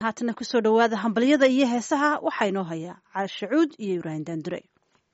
haatana kusoo dhowaada hambalyada iyo heesaha waxaa inoo hayaa caashacuud iyo ibraahim daandure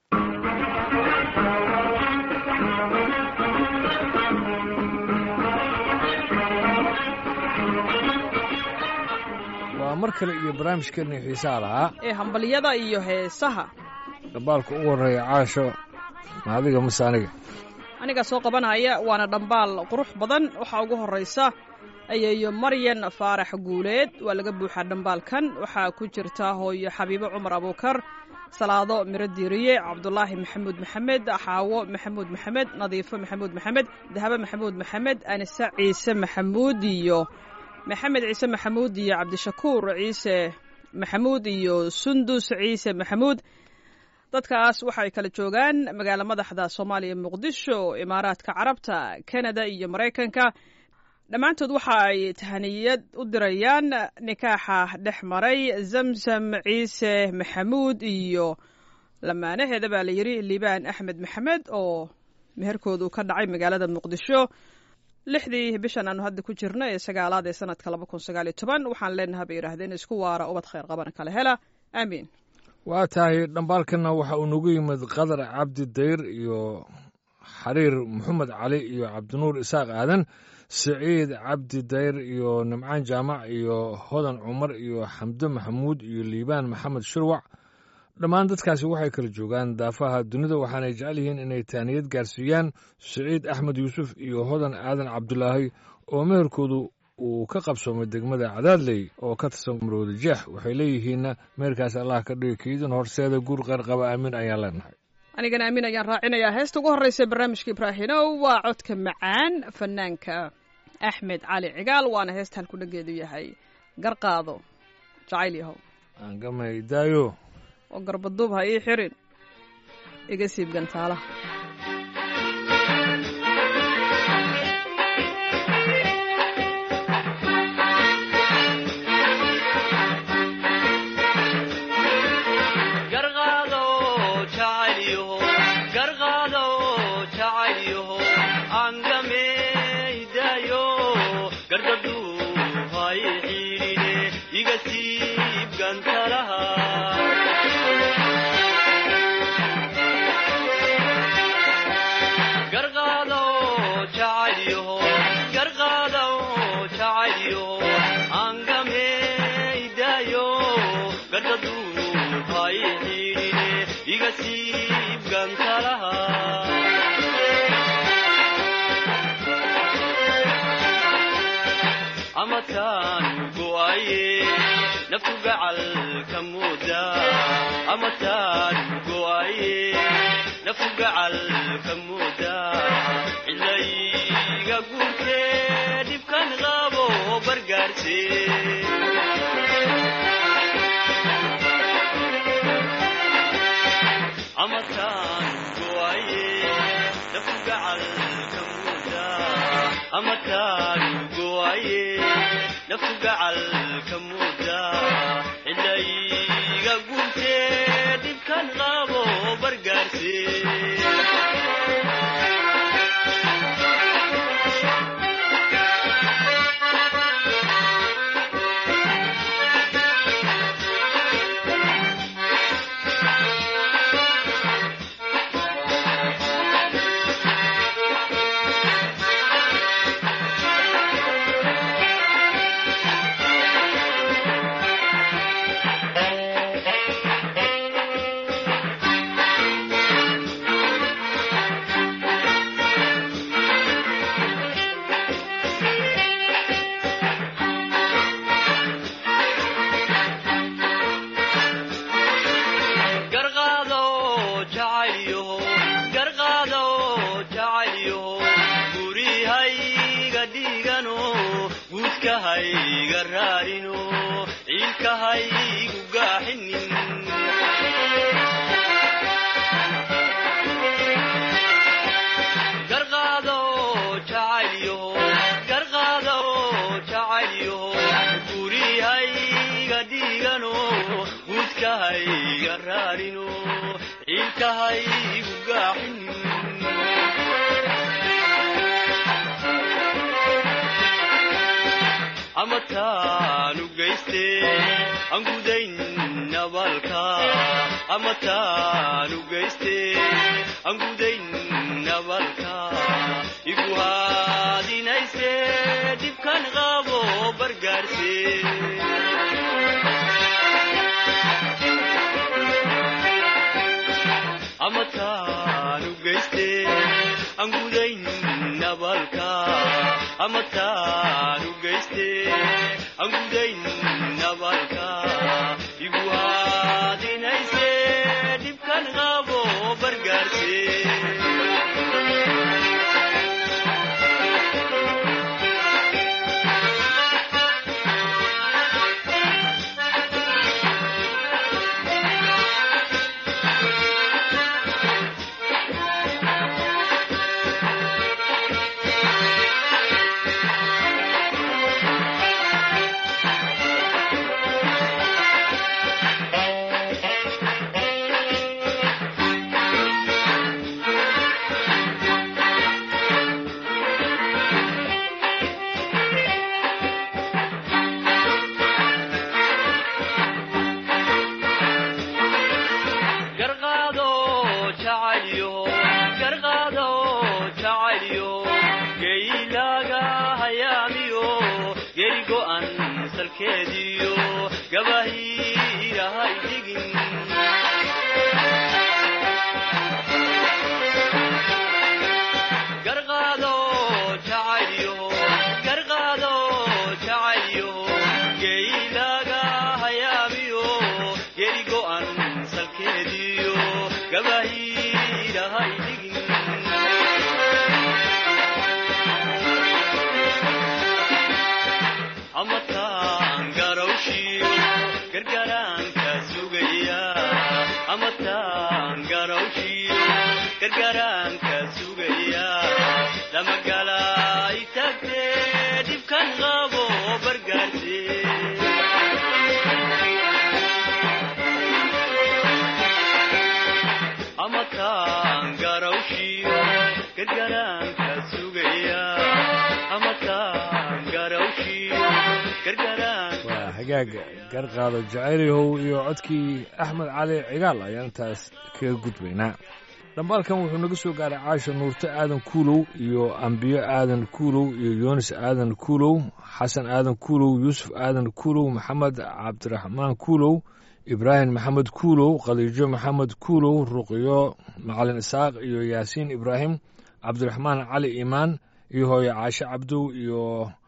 waa mar kale iyo barnaamijkeennii xiisaha lahaa ee hambalyada iyo heesaha dhambaalka ugu horreeya caasho ma adiga mase aniga aniga soo qabanaya waana dhambaal qurux badan waxaa ugu horraysa ayeeyo maryan faarax guuleed waa laga buuxaa dhambaalkan waxaa ku jirta hooyo xabiibo cumar abuukar salaado miro diiriye cabdulaahi maxamuud maxamed xaawo maxamuud maxamed nadiifo maxamuud maxamed dahabo maxamuud maxamed anise ciise maxamuud iyo maxamed ciise maxamuud iyo cabdishakuur ciise maxamuud iyo sundus ciise maxamuud dadkaas waxay kala joogaan magaalo madaxda soomaaliya muqdisho imaaraadka carabta kanada iyo maraykanka dhammaantood waxa ay tahaniyad u dirayaan nikaaxa dhex maray zamzam ciise maxamuud iyo lamaanaheeda baa la yidhi liibaan axmed maxamed oo meherkoodu ka dhacay magaalada muqdisho lixdii bishan aanu hadda ku jirno ee sagaalaad ee sanadka laba kun sagaal iyo toban waxaan leenaha bay yidhaahdeen isku waara ubad khayr qaban kala hela aamiin waa tahay dhambaalkanna waxa uu nagu yimid qadar cabdi dayr iyo xariir maxamed cali iyo cabdinuur isaaq aadan siciid cabdi dayr iyo nimcaan jaamac iyo hodan cumar iyo xamdo maxamuud iyo liibaan maxamed shurwac dhammaan dadkaasi waxay kala joogaan daafaha dunida waxaanay jecel yihiin inay taaniyad gaarsiiyaan siciid axmed yuusuf iyo hodan aadan cabdulaahi oo meherkoodu uu ka qabsoomay degmada cadaadley oo ka tirsan marwada jeex waxay leeyihiinna meherkaas allah ka dhigi kiidin horseeda guur qeyr qaba aamin ayaan leenahay anigana aamin ayaan raacinayaa heesta ugu horreysa barnaamijka ibraahinow waa codka macaan fanaanka axmed cali cigaal waana heestan ku dhageedu yahay garqaado jacayl yahow aangamay daayo oo garbaduub ha ii xirin iga siib gantaalaha amataanu geys geyste aan gudayn nabalka ama taanu geyste aan gudayn nabalka igu haadinayse dhibkan qabo bargaarse ama taanu geyste aan gudayn nabalka ama taanu geyste aan gudayn nabalka igu haadinayse dhibkan qabo bargaarse garqaado jacaylyo garqaado jacaylyo geylaaga hayaamiyo geri go'an salkeediyo gabahiirahay digin garqaado jacaylyo garqaado jacaylyo geylaaga hayaamiyo geri go'an salkeediyo gabahiirahay digin ama taan garawshiyo gargaraanka sugaya ama taan garawshiyo gargaraanka sugaya lamagala itagte dhibkan qabo bargaarse ama taan garawshiyo gargaraanka sugaya ama taan garawshiyo gargaraanka waa hagaag garqaado jacaylyahow iyo codkii axmed cali cigaal ayaan intaas kaga gudbaynaa dhambaalkan wuxuu naga soo gaaray caasha nuurto aadan kuulow iyo ambiyo aadan kuulow iyo yoonis aadan kuulow xasan aadan kuulow yuusuf aadan kuulow maxamed cabdiraxmaan kuulow ibraahim maxamed kuulow khadiijo maxamed kuulow ruqyo macalin isaaq iyo yaasiin ibraahim cabdiraxmaan cali iimaan iyo hooyo caashe cabdow iyo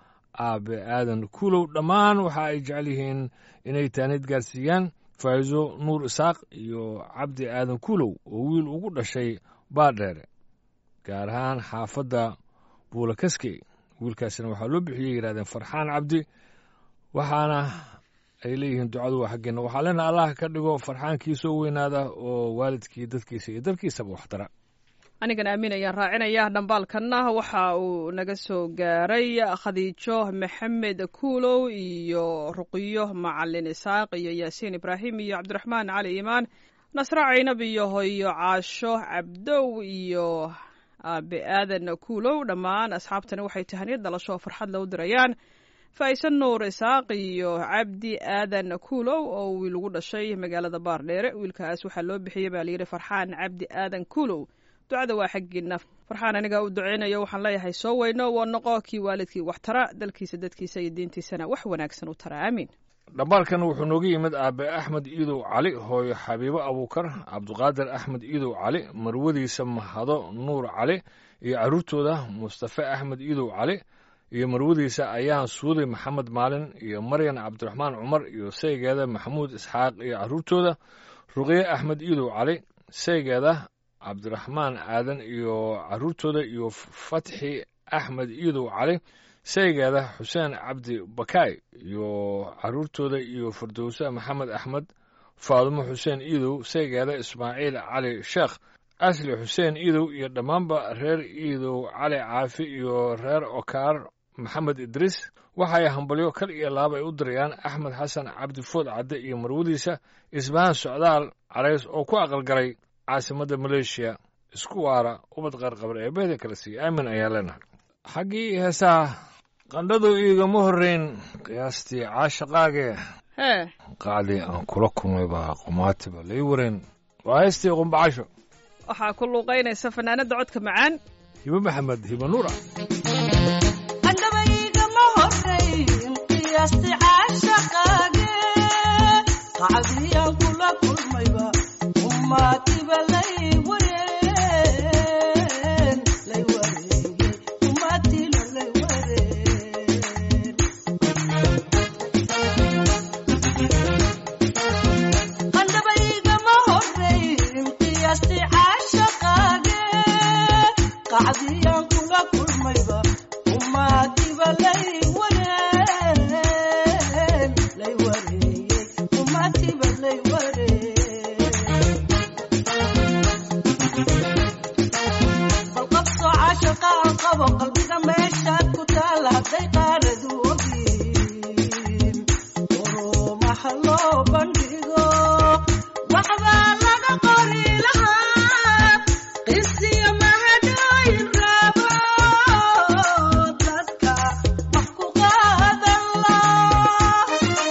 aabe aadan kuulow dhammaan waxa ay jecel yihiin inay taanid gaarsiiyaan faa'iiso nuur isaaq iyo cabdi aadan kuulow oo wiil ugu dhashay baadheere gaar ahaan xaafadda buulakaskey wiilkaasina waxaa loo bixiyey yidhahdeen farxaan cabdi waxaana ay leeyihiin ducadu waa xaggeena waxaa leena allah ka dhigo farxaankii soo weynaada oo waalidkii dadkiisa iyo dalkiisaba waxtara anigan aamin ayaan raacinaya dhambaalkanna waxa uu naga soo gaaray khadiijo maxamed kuulow iyo ruqiyo macalin isaaq iyo yaasiin ibraahim iyo cabdiraxmaan cali iimaan nasre caynab iyo hoyo caasho cabdow iyo aabe aadan kuulow dhammaan asxaabtani waxay tahaniyad dhalasho oo farxad la u dirayaan faaisan nuur isaaq iyo cabdi aadan kuulow oo wiil ugu dhashay magaalada baardheere wiilkaas waxaa loo bixiyey baa layidhi farxaan cabdi aadan kuulow ducada waa xaggiina farxaan aniga u duceynayo waxaan leeyahay soo weyno waa noqo kii waalidkii wax tara dalkiisa dadkiisa iyo diintiisana wax wanaagsan u tara aamiin dhambaalkan wuxuu nooga yimid aabe axmed iidow cali hooyo xabiibo abuukar cabdiqaadir axmed iidow cali marwadiisa mahado nuur cali iyo carruurtooda mustafe axmed iidow cali iyo marwadiisa ayaan suuday maxamed maalin iyo maryan cabdiraxmaan cumar iyo saygeeda maxamuud isxaaq iyo carruurtooda ruqye axmed iidow cali saygeeda cabdiraxmaan aadan iyo carruurtooda iyo fatxi axmed iidow cali saygeeda xuseen cabdi bakaay iyo carruurtooda iyo firdowse maxamed axmed faadumo xuseen iidow saygeeda ismaaciil cali sheekh asli xuseen iidow iyo dhammaanba reer iidow cali caafi iyo reer okaar maxamed idriis waxay hambalyo kal iyo laab ay u dirayaan axmed xasan cabdi food cadde iyo marwadiisa isbahaan socdaal carays oo ku aqalgalay caasimadda maleeshiya isku waara ubad qaarqabar ee beeda kala siiya aamin ayaa leenahay xaggii heesaha qandhadu iigama horrayn qiyaastii caashaqaagee hee qacdii aan kula kulmay baa qumaatiba lay wareen waa heystii qumbacasho waxaa ku luuqaynaysa fanaanadda codka macaan hibe maxamed hibe nuura andhabaygama horayn qiyaasti caashaqaage qacdiyaan kula kulmayba ummaatiba lay wareen lay wareeyey ummaatiina lay wareen andhabaygama horayn qiyaasti caashaqaage qacdiyaan kula kulmayba ummaatiba lay wareen lay wareeyey ummaatiba lay wareen bal qabso caashaqa aan qabo qalbiga meeshaad ku taala hadday qaaradu ogin urumaha loo bandhigo waxbaa laga qori lahaa qisiyo mahadhooyin raabo dadka wax ku qaadan laa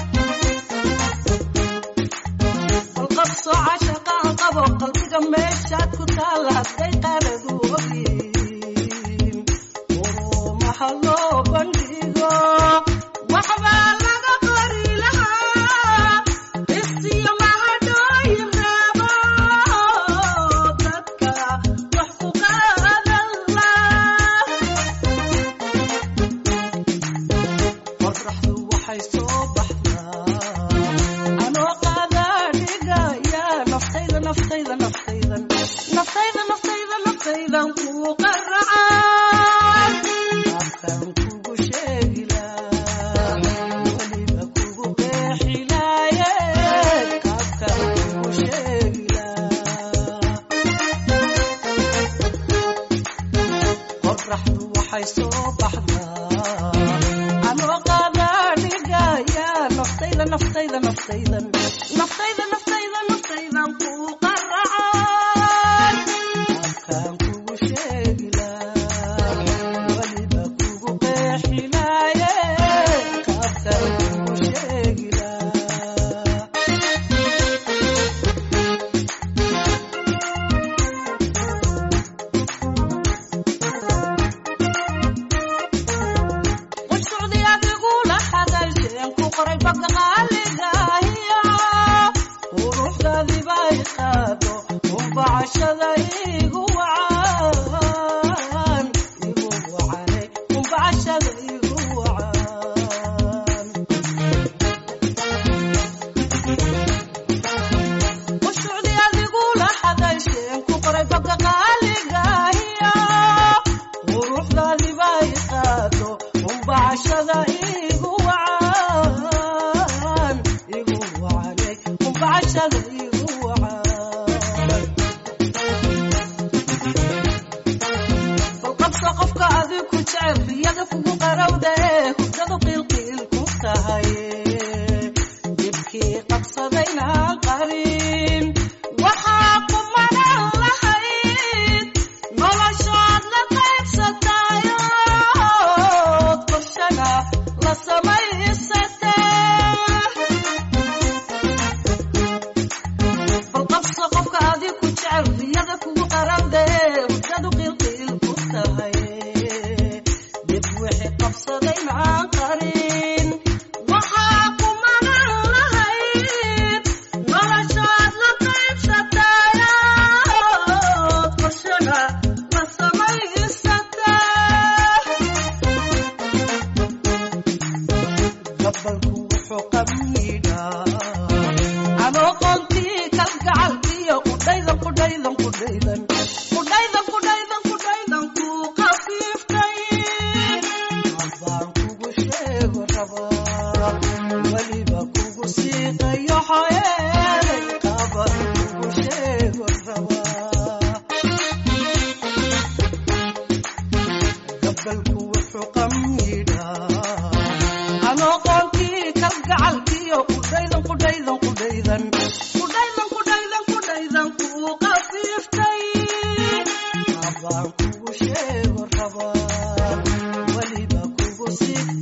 bal qabso cashaqa aan qabo qalbiga meeshaad ku taala hadday qaaradu ogin urumaha loo bandhigo waxbaa laga qori lahaa isiyo mahadhooyin raabo dadka wax ku qaadan laa qoraxdu waxay soo baxdaa anoo qaadaa dhigaya naftayda naftayda naftaydan naftayda naftayda naftaydan kuu qaracaan afkaan kugu sheegilaa weliba kugu qeexilaaye afkaan kugu sheegilaa qoraxdu waxay soo baxdaa anoo qaadaa dhigaya naftayda naftayda naftaydan naftayda naftayda naftaydan kuu qaracaan afkaan kugu sheegilaa weliba kugu qeexilaaye afkaan kugu sheegilaa qudshucdi adigula hadalsheen ku qoray baga qaaligahiyo quruxdaadibay qaado umbacashada igu wacan igu wacane umbacashada igu wacan qudshucdi adigula hadalsheen ku qoray baga qaaligahiyo quruxdaadibay qaado umbacashada igu wacan igu wacane umbacashada igu wacan bal qabso qofka adig ku jecel riyada kugu qarowda ee hurdadu qiilqiil ku tahay dibkii qabsadaynaan qarin waxaa kumanan lahayd noloshood la qaybsatayood qorshana la samaysatee bal qabso qofka adig ku jecel riyada kugu qarowda ee hurdadu qiilqiil ku tahay dib wixii qabsaday maan qarin waxaa kumanan lahayd noloshood la qaybsatayood qorshana la samaysatee gabalku wuxuu qamiidhaa anoo qoontii kalgacalkiyo qudhaydan qudhaydan qudhaydan qudhaydan qudhaydan qudhaydan kuu qafiiftay abaan kugu sheego rabaa weliba kugu siiqayo xoyeelay qaban kugu sheego rabaa gabalku wuxuu qamiidhaa anoo qoontii kalgacalkiyo qudhaydan qudhaydan qudhaydan qudhaydan qudhaydan qudhaydan kuu qafiiftay abaan kugu sheego rabaa weliba kugu siigtay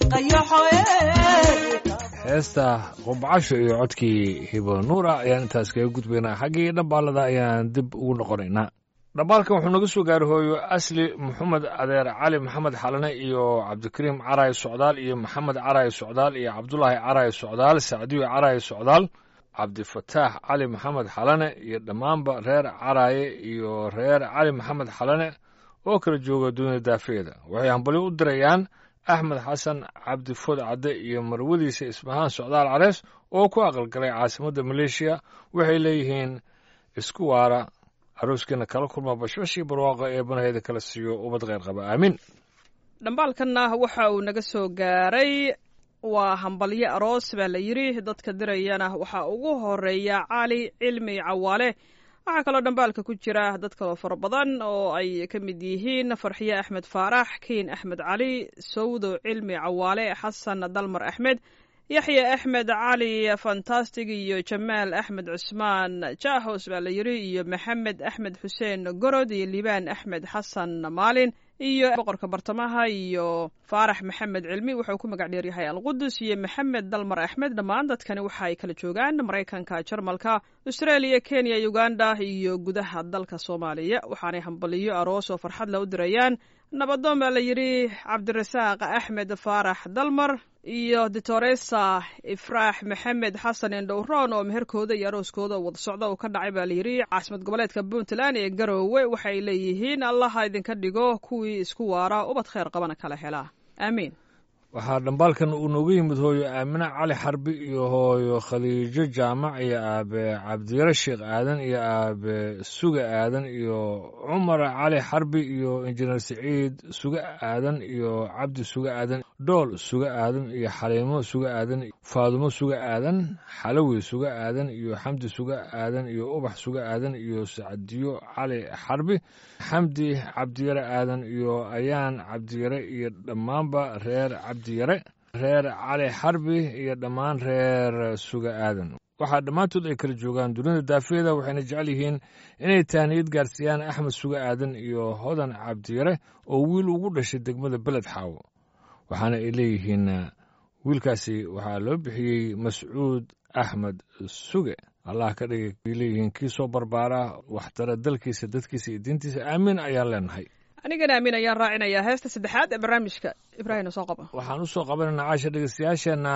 heesta qubcasho iyo codkii hibo nuura ayaan intaas kaga gudbaynaa xaggii dhambaalada ayaan dib ugu noqonaynaa dhambaalkan wuxuu naga soo gaari hooyo asli maxamed adeer cali maxamed xalane iyo cabdikariim caraay socdaal iyo maxamed caraay socdaal iyo cabdulaahi caraay socdaal sacdiyo caraay socdaal cabdifataax cali maxamed xalane iyo dhammaanba reer caraaye iyo reer cali maxamed xalane oo kala jooga duunya daafeeda waxay hambalyo u dirayaan axmed xasan cabdi food cadde iyo marwadiisa isbahaan socdaal carees oo ku aqalgalay caasimadda maleeshiya waxay leeyihiin isku waara arooskiina kala kulma bashbashii barwaaqo ee banaheyda kala siiyo ubad kheyr qaba aamiin dhambaalkanna waxa uu naga soo gaaray waa hambalyo aroos baa la yidhi dadka dirayana waxaa ugu horeeya cali cilmi cawaale waxaa kaloo dhambaalka ku jira dad kaloo fara badan oo ay ka mid yihiin farxiye axmed faarax kiin axmed cali sawdo cilmi cawaale xasan dalmar axmed yaxya axmed cali fantastic iyo jamaal axmed cusmaan jaahos baa la yidhi iyo maxamed axmed xuseen gorod iyo liibaan axmed xasan maalin iyo boqorka bartamaha iyo faarax maxamed cilmi wuxuu ku magac dheeryahay alqudus iyo maxamed dalmar axmed dhammaan dadkani waxa ay kala joogaan maraykanka jarmalka australia kenya uganda iyo gudaha dalka soomaaliya waxaanay hambaliyo aroos oo farxad la u dirayaan nabadoon baa la yidhi cabdirasaaq axmed faarax dalmar iyo ditoresa ifraax maxamed xasan indhowroon oo meherkooda iyo arooskooda wada socda uu ka dhacay baa layidhi caasimad goboleedka puntland ee garoowe waxay leeyihiin allaha idinka dhigo kuwii isku waara ubad kheyr qabana kala helaa aamiin waxaa dhambaalkan uu nooga yimid hooyo aamine cali xarbi iyo hooyo khaliijo jaamac iyo aabe cabdiyare sheekh aadan iyo aabe suga aadan iyo cumar cali xarbi iyo injineer siciid suga aadan iyo cabdi suga aadan dhool suga aadan iyo xaliimo suga aadan faadumo suga aadan xalawi suga aadan iyo xamdi suga aadan iyo ubax suga aadan iyo sacdiyo cali xarbi xamdi cabdiyare aadan iyo ayaan cabdiyare iyo dhammaanba reer cabdiyare reer cali xarbi iyo dhammaan reer suga aadan waxaa dhammaantood ay kala joogaan dunida daafeeda waxayna jecel yihiin inay tahniyad gaarsiiyaan axmed suga aadan iyo hodan cabdiyare oo wiil ugu dhashay degmada beled xaawo waxaana ay leeyihiin wiilkaasi waxaa loo bixiyey mascuud axmed suge allah ka dhigay ay leeyihiin kii soo barbaara waxtara dalkiisa dadkiisa iyo diintiisa aamiin ayaan leenahay anigana aamin ayaan raacinayaa heesta saddexaad ee barnaamijka ibraahim soo qaba waxaan u soo qabanaynaa caasha dhegeystayaasheenna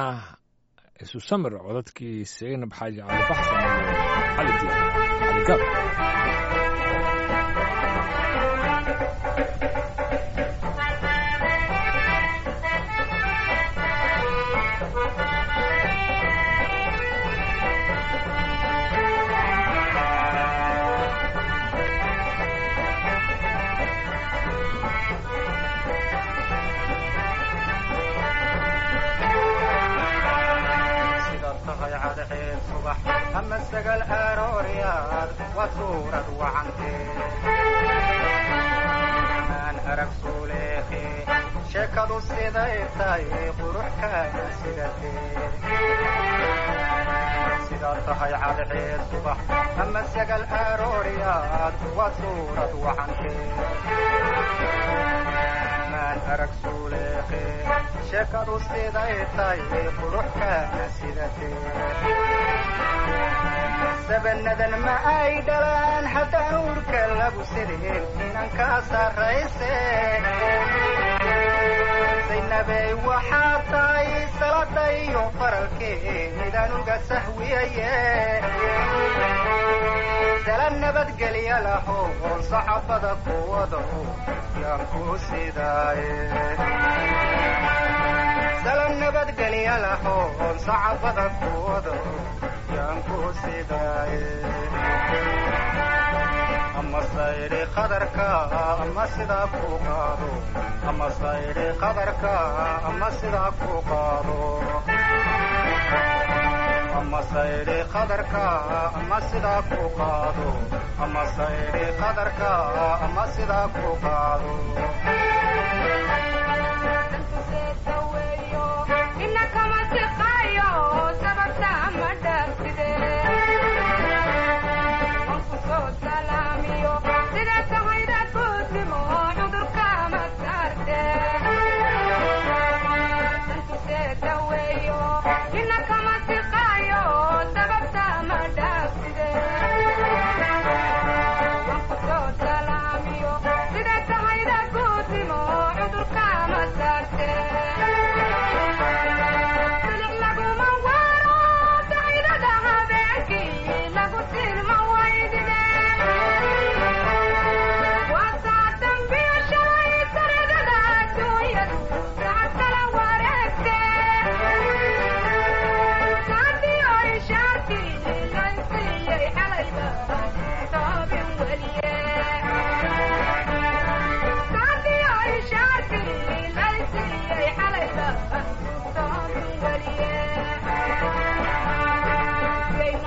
isu samir codadkii seynab xaaji cali baxsan iyo cali diin cali gaab sida tahay cadceed subax ama sagal arooryaad waa suurad wacantee aan arag suuleeqe sheekadu siday tahay quruxkaana sidatee sida tahay cadceed subax ama sagal arooryaad waa suurad wacantee maan arag suuleeqe sheekadu siday tahay quruxkaana sidatee sabanadan ma ay dhalaan haddaan uurka lagu sideen inan kaa sarrayse saynabey waxaa tahay salada iyo faralkeedaan uga sahwiyaye sala nabadgelya lahow oon saxabada kuwado yaan ku sidaaye sala nabadgelya lahow oon saxabada kuwado yaan ku sidaaye ama saydhi qadarka ama sidaa ku qaado ama saydhi qadarka ama sidaa ku qaado ama saydhi qadarka ama sidaa ku qaado ama saydhi qadarka ama sidaa ku qaado Inna kama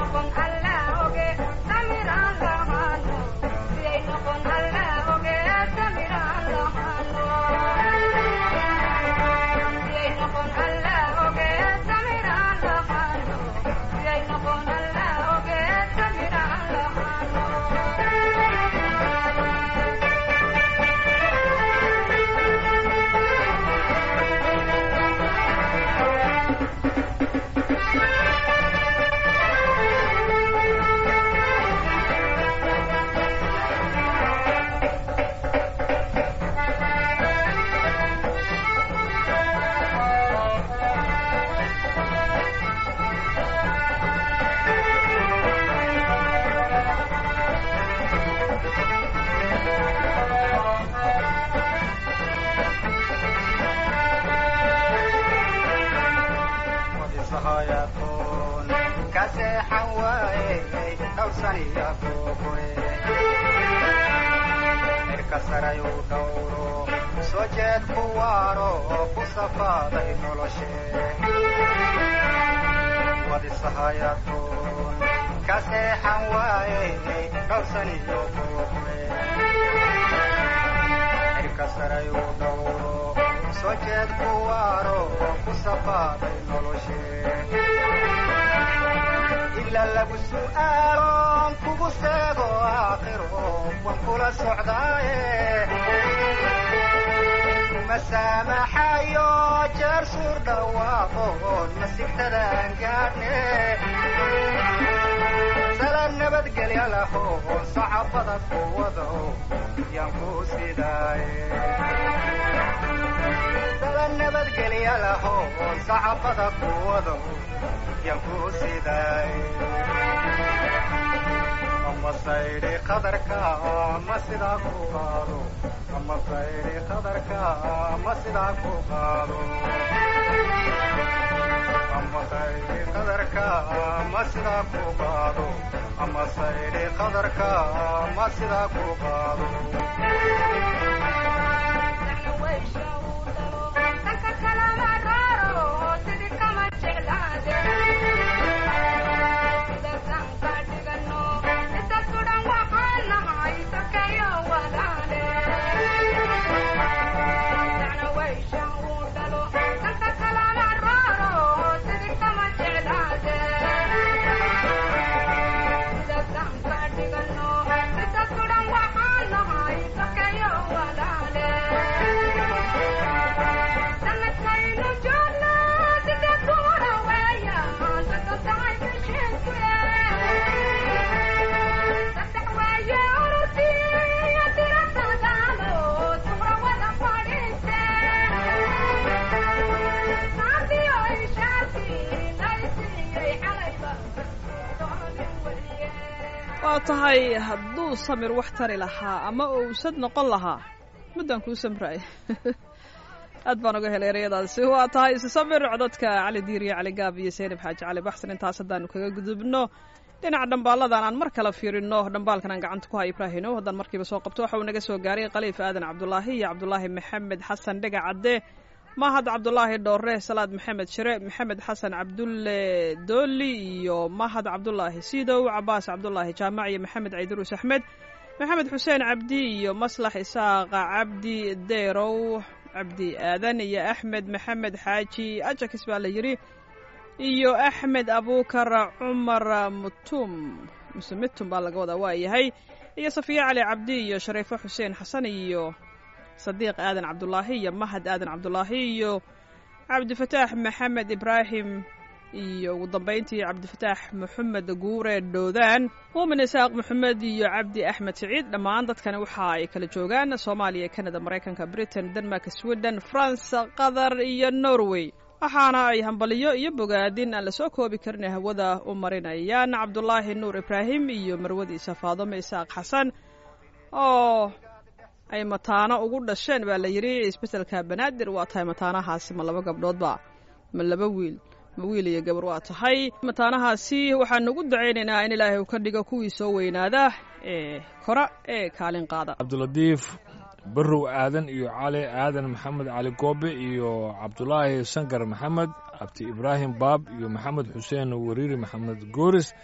wadisahayatoon ka seexan waaye dhowrsaniya googoe cirka sarayuu dhowro soo jeed ku waaro ku safaaday noloshe wadisahayatoon ka seexan waaye dhowrsaniyo googoe cirka sarayuu dhowro soo jeed ku waaro ku safaaday noloshe ila lagu su'aaloon kugu seego aakhiro wan kula socdaaye kuma saamaxayo jeer suur dhawaaqoon masigtadaan gaadhne sala nabadgelya lahoon sacabada kuwado yaan ku sidaaye sala nabadgelya lahoon sacabada kuwado yaan ku sidaaye ama saydhi qadarka ama sidaa ku qaado ama saydhi qadarka ama sidaa ku qaado ama saydhi qadarka ama sidaa ku qaado ama saydhi qadarka ama sidaa ku qaado waa tahay hadduu samir wax tari lahaa ama owsad noqon lahaa muddaan kuu samraay aad baan uga helay ereyadaasi waa tahay isu samir codadka cali diiriya cali gaab iyo seynab xaaji cali baxsan intaas haddaanu kaga gudubno dhinaca dhambaaladan aan mar kale fiirino dhambaalkan aan gacanta ku hay ibraahino haddaan markiiba soo qabto waxa uu naga soo gaaray khaliif aadan cabdulaahi iyo cabdulaahi maxamed xasan dhega cadde mahad cabdulaahi dhoore salaad maxamed shire maxamed xasan cabdulle dooli iyo mahad cabdulaahi sidow cabaas cabdulaahi jaamac iyo maxamed ciidiruus axmed maxamed xuseen cabdi iyo maslax isaaqa cabdi deerow cabdi aadan iyo axmed maxamed xaaji ajakis baa la yidhi iyo axmed abuukar cumar mutum muse mitum baa laga wadaa waa yahay iyo safiya cali cabdi iyo shariifo xuseen xasan iyo sadiiq aadan cabdulaahi iyo mahad aadan cabdulaahi iyo cabdifataax maxamed ibraahim iyo ugu dambayntii cabdifataax maxamed guure dhoodaan muumin isaaq maxamed iyo cabdi axmed siciid dhammaan dadkani waxa ay kala joogaan soomaaliya canada maraykanka britain denmark sweden france qatar iyo norway waxaana ay hambaliyo iyo bogaadin aan lasoo koobi karin hawada u marinayaan cabdulaahi nuur ibraahim iyo marwadiisa faadome isaaq xasan oo ay mataano ugu dhasheen baa la yidhi isbetelka banaadir waa tahay mataanahaasi ma laba gabdhoodba ma laba wiil ma wiil iyo gabar waa tahay mataanahaasi waxaanu ugu dacaynaynaa in ilaahay uu ka dhigo kuwii soo weynaada ee kora ee kaalin qaada cabdilatiif barrow aadan iyo cali aadan maxamed cali goobe iyo cabdulaahi sankar maxamed cabdi ibraahim baab iyo maxamed xuseen wariiri maxamed gooris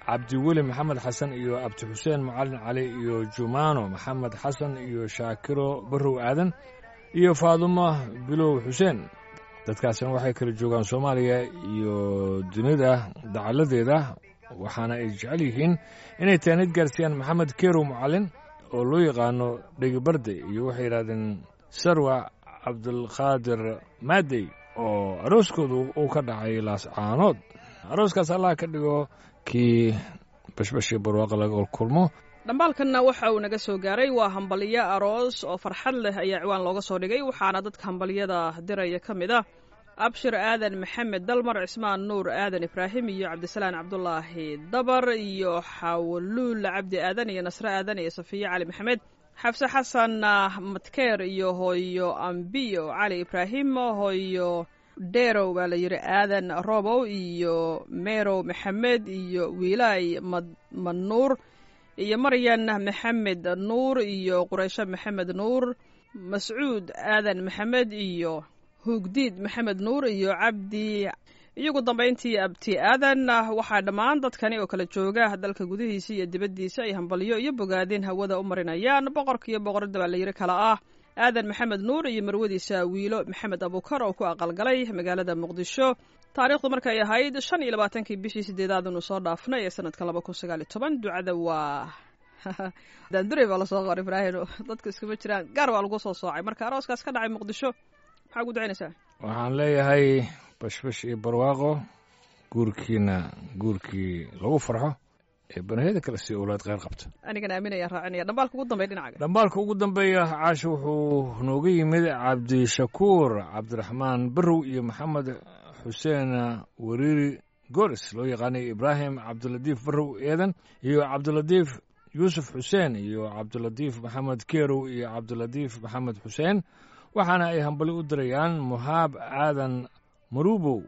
cabdiweli maxamed xasan iyo abdi xuseen macalin cali iyo jumaano maxamed xasan iyo shaakiro barrow aadan iyo faadumo bilow xuseen dadkaasina waxay kala joogaan soomaaliya iyo dunida dacalladeeda waxaana ay jecel yihiin inay taanid gaarsiiyaan maxamed kerow macalin oo loo yaqaano dhegibarde iyo waxay yidhahdeen sarwa cabdulqaadir maadey oo arooskoodu uu ka dhacay laascaanood arooskaas allah ka dhigo kii bashbashii barwaaqa laga kulmo dhambaalkanna waxa uu naga soo gaaray waa hambalyo aroos oo farxad leh ayaa ciwaan looga soo dhigay waxaana dadka hambalyada diraya ka mid ah abshir aadan maxamed dalmar cismaan nuur aadan ibraahim iyo cabdisalaan cabdulaahi dabar iyo xawaluul cabdi aadan iyo nasre aadan iyo safiye cali maxamed xabse xasan matkeer iyo hooyo ambiyo cali ibraahim hooyo derow baa la yidhi aadan robow iyo merow maxamed iyo wiilay madnuur iyo maryan maxamed nuur iyo quraysho maxamed nuur mascuud aadan maxamed iyo hugdiid maxamed nuur iyo cabdi iyagu dambayntii abti aadan waxaa dhammaan dadkani oo kala jooga dalka gudihiisa iyo dibaddiisa ay hambalyo iyo bogaadin hawada u marinayaan boqorka iyo boqorada baa la yidhi kala ah aadan maxamed nuur iyo marwadiisa wiilo maxamed abuukar oo ku aqalgalay magaalada muqdisho taariikhdu markay ahayd shan iyo labaatankii bishii sideedaad inu soo dhaafnay ee sanadka laba kun sagaal iyo toban ducada waa daandurey baa lasoo qor ibraahim dadku iskuma jiraan gaar baa lagu soo soocay marka arooskaas ka dhacay muqdisho maxaa ugu ducaynaysaa waxaan leeyahay bashbash iyo barwaaqo guurkiina guurkii lagu farxo ee banahiyada kale si owlaad kheyr qabta anigana aaminayaan raacinaya dhambaalka ugu dambeya dhinacaga dhambaalka ugu dambeeya caasha wuxuu nooga yimid cabdishakuur cabdiraxmaan barrow iyo maxamed xuseen wariiri goris loo yaqaanay ibraahim cabdilatiif barrow eedan iyo cabdilatiif yuusuf xuseen iyo cabdilatiif maxamed kerow iyo cabdilatiif maxamed xuseen waxaana ay hambali u dirayaan muhaab aadan marubow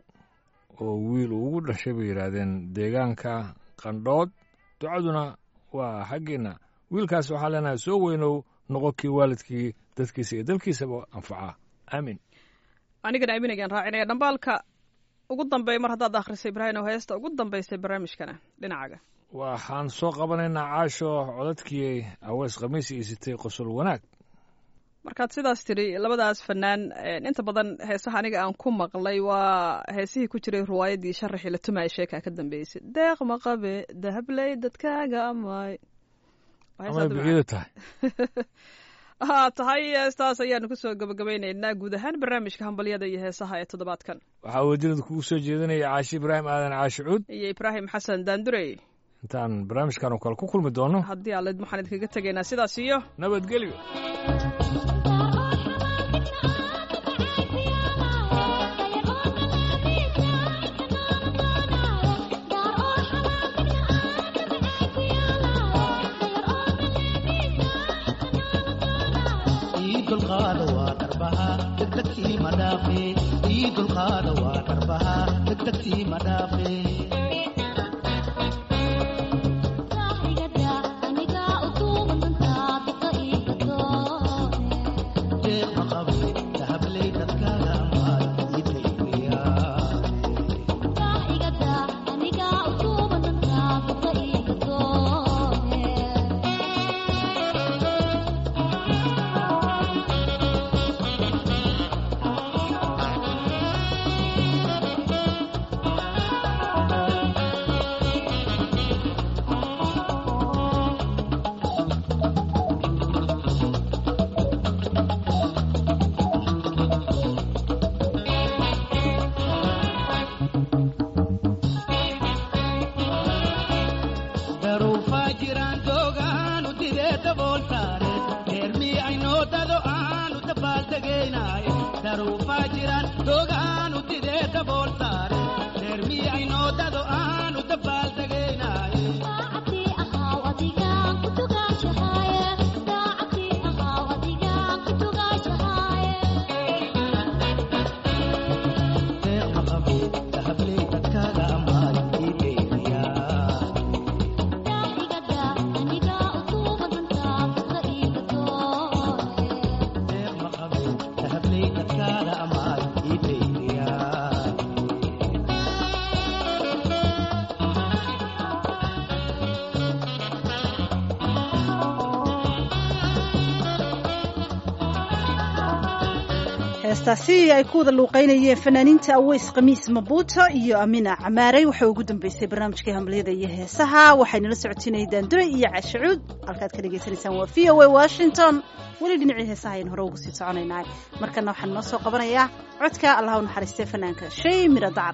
oo wiil uu ugu dhashay bay yidhaahdeen deegaanka qandhood ducaduna waa xaggiinna wiilkaas waxaa leenahay soo weynow noqo kii waalidkii dadkiisa iyo dalkiisaba anfaca aamin anigana aaminayaan raacinaya dhambaalka ugu dambeeya mar haddaad akhrisay ibraahim oo heesta ugu dambaysay barnaamijkana dhinacaga waxaan soo qabanaynaa caasho codadkii aweys khamiis iyo sitay qosol wanaag markaad sidaas tidhi labadaas fanaan inta badan heesaha aniga aan ku maqlay waa heesihii ku jiray riwaayaddii sharaxii la tumaaya sheekaa ka dambeysay deeq maqabe dahabley dadkaaga amay amay bixiyada tahay haa tahay heestaas ayaanu kusoo gabagabaynaynaa guud ahaan barnaamijka hambalyada iyo heesaha ee toddobaadkan waxaa wajirada kugu soo jeedinaya caashi ibraahim aadan caashi cuud iyo ibraahim xasan daandurey intaan barnaamijkan oo kale ku kulmi doono haddii aalid waxaan idinkaga tegaynaa sidaas iyo nabadgelyo dulqaada waa dharbaha degdegtii ma dhaafe ii dulqaada waa dharbaha degdegtii ma dhaafe deeq ma qabe dahabley dadkaaga amaad idayweyaa daruufaa jiraan joogaanu didee dabooltaane heermii aynoo dado aanu dabaaldegaynaaye daruufaa jiraan joogaanu didee dabooltaane heermii aynoo dado aanu dabaaldegaynaaye deeq ma qabe dahabley dadkaaga amaad idaynayaa deeq ma qabe dahabley dadkaaga amaad heestaasi ay ku wada luuqeynayeen fanaaniinta aweys khamiis mabuuto iyo amina camaarey waxay ugu dambeysay barnaamijkii hambaliyada iyo heesaha waxaynala socotinayay daandure iyo cashacuud halkaad ka dhagaysanaysaan waa v o a washington weli dhinacii heesaha aynu hore ugu sii soconaynaa markana waxaan noo soo qabanayaa codka allah u naxariistay fanaanka shay miro dacar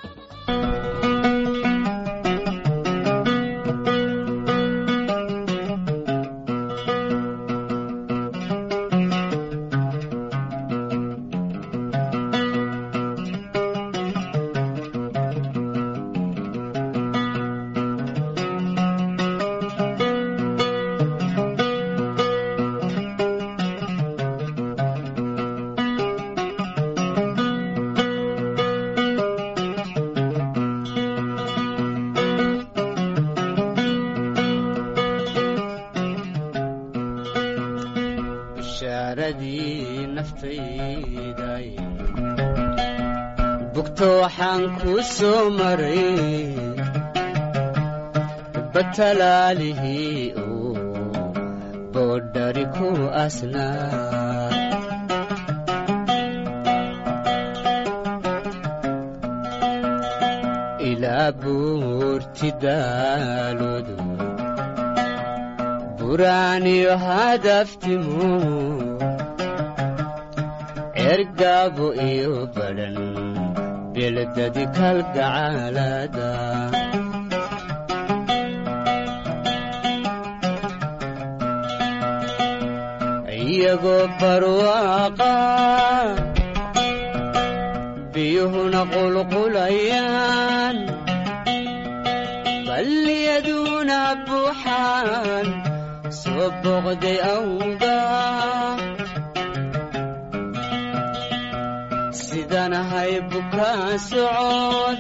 bishaaradii naftayday bugto waxaan kuu soo maray batalaalihii uu boodhari ku asnaa ilaa buurti daaloodu buraaniyo hadaftimu ergaabo iyo badhan beledadi kalgacaalada iyagoo barwaaqa biyuhuna qulqulayaan balliyaduna buuxaan soo boqday awga sidaan ahay bukaa socod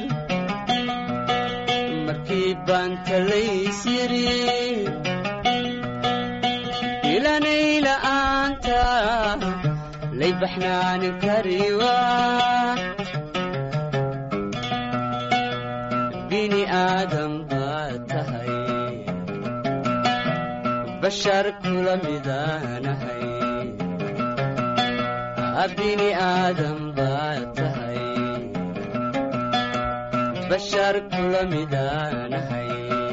markii baan talays yidhi ilanay la'aanta lay baxnaanin kariwa bini aadam baad tahay bashar kula midaanahay bini aadam baad tahay bashar kula midaanahay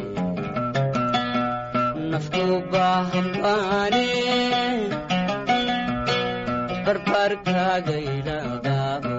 nafku baahan baane barbaarkaaga idhaaqaabo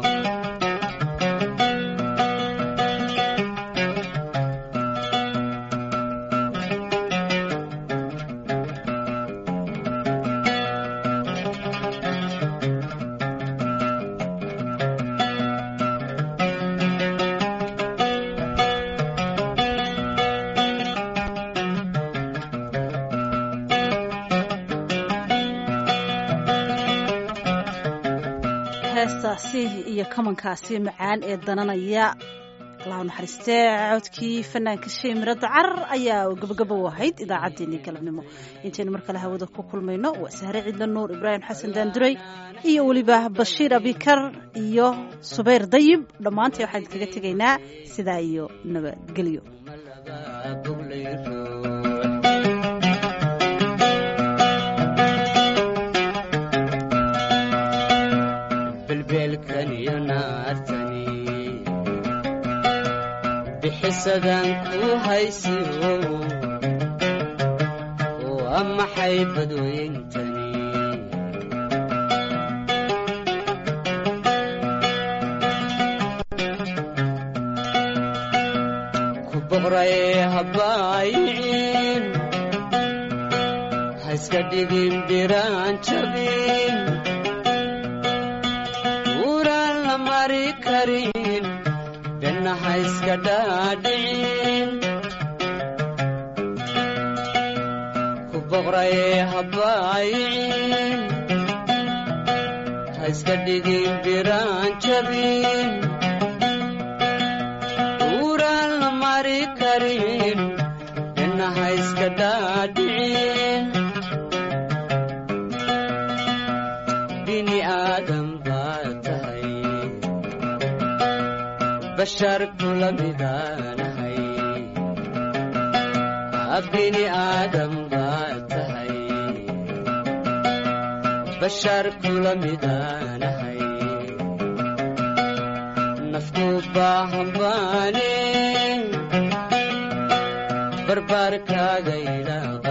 heestaasi iyo kamankaasi macaan ee dananaya allahu naxariistee codkii fanaanka shay miro dacar ayaa gabagaba u ahayd idaacaddeenii galabnimo intaynu mar kale hawada ku kulmayno waa sahre cidla nuur ibraahim xasan daanduray iyo weliba bashiir abikar iyo subayr dayib dhammaantay waxaan kaga tegaynaa sidaa iyo nabadgelyo belbeelkan iyo naartani bixisadan ku haysiyo waa maxay badweyntani ku boqray habaayicin haiska dhigin biraan jabin uraan la mari karin benna ha iska dhaadhicin ku boqray habaayicin ha iska dhigin biraan jabin uraan la mari karin benna ha iska dhaadhicin bini aadam baad tahay bashar kula midaanahay bini aadam baad tahay bashar kula midaanahay ku baahanbaane barbaarkaaga idhaaqa